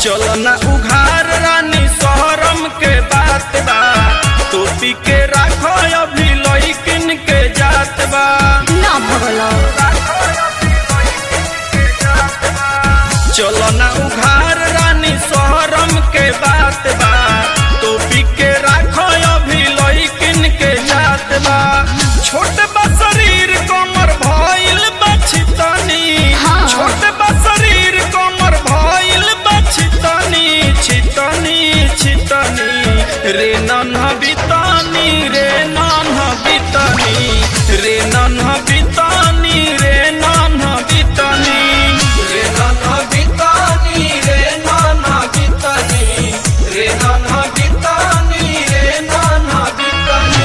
चलो ना उघार रानी शहरम के बात बा टोपी के राखो अभी लइकिन के जात बा ना भगलो चलो ना उघार रानी शहरम के बात बा टोपी के राखो अभी लइकिन के जात बा छोट बा शरीर कमर भइल बा छितनी हाँ। छोट बा शरीर कमर भइल बा छितनी छितनी छितनी रे नन्हा बितानी रे नन्हा बितानी रे नन्हा बितानी रे नन्हा बितानी रे नन्हा बितानी रे नन्हा बितानी रे नन्हा बितानी रे नन्हा बितानी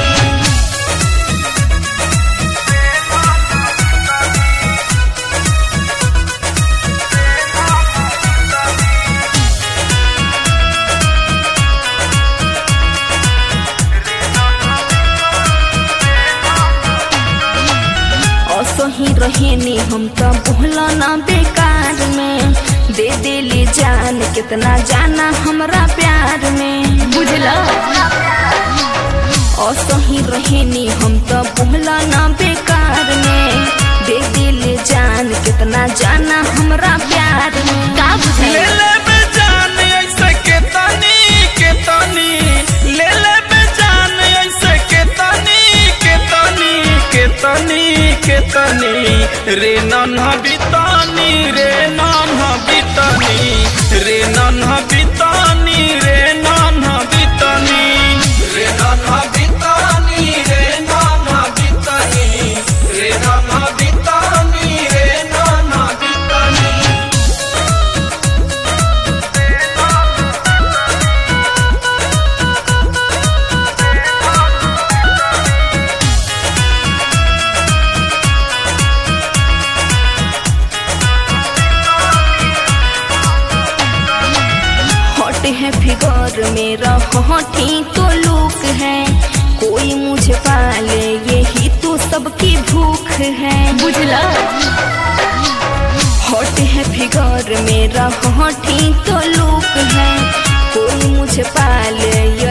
असही रहेनी हम तो बोला ना बेकार में दे देली जान कितना जाना हमरा प्यार में बुझला असही रहेनी हम तो बोला ना बेकार में दे देली जान कितना जाना हमरा प्यार में का ले बुझे ले बे जान ऐसे के तनी के तनी ले ले बे जान ऐसे के तनी के तनी के तनी के तनी रे नन्हा बितानी रे नन्हा बितानी रे नन्हा बितानी रे नन्हा बितानी रे नन्हा बितानी रे नन्हा बितानी रे नन्हा बितानी रे नन्हा बितानी हॉट है फिगर मेरा हॉटी तो लुक है कोई मुझे पाले यही तो सबकी भूख है बुझला हॉट है फिगर मेरा हॉटी तो लुक है कोई मुझे पाले